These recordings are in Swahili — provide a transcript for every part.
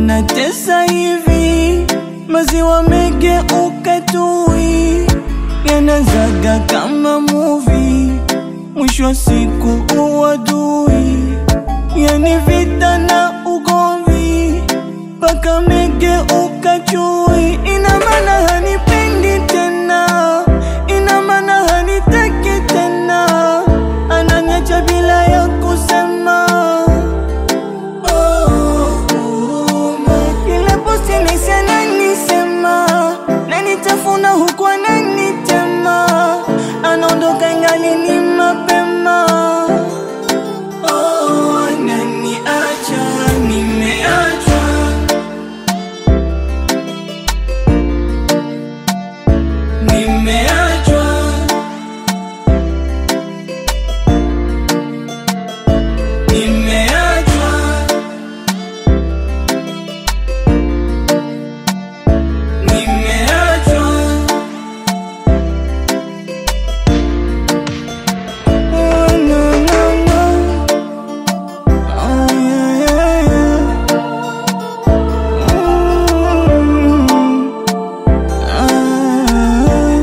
yanatesa hivi, maziwa megeuka tui, yanazaga kama muvi, mwisho wa siku uadui, yani vita na ugomvi, mpaka megeuka chui. Ina maana hanipendi tena, ina maana hanitaki tena, ananiacha bila ya kusema. Ile posti nisi ananisema nanitafuna huku ananitema, anaondoka ingali ni mapema. Oh, ananiacha, nimeachwa. Nimeachwa. Nimeachwa. Nimeachwa. Oh, no, no, no. Oh, yeah, yeah, yeah. Mm. Ah.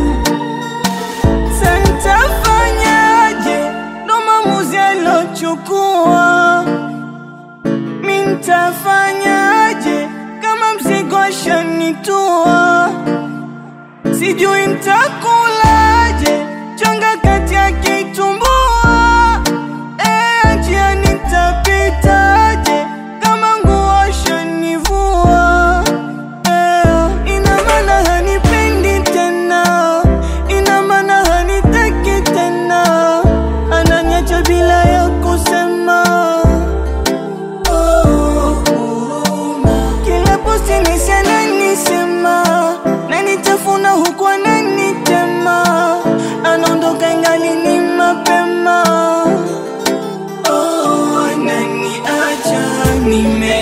Santafanyaje ndo maamuzi alochukua? Mi ntafanyaje kama mzigo ashanitua? Sijui ntakulaje chonga kati ya kitumbua. Eh, njia nitapitaje kama nguo ashanivua? Eh, ina maana hanipendi tena, ina maana hanitaki tena, ananiacha bila ya kusema. Oh, kila posti nisi ananisema, nanitafuna huku ananitema, anaondoka ingali ni mapema. Oh, ananiacha nime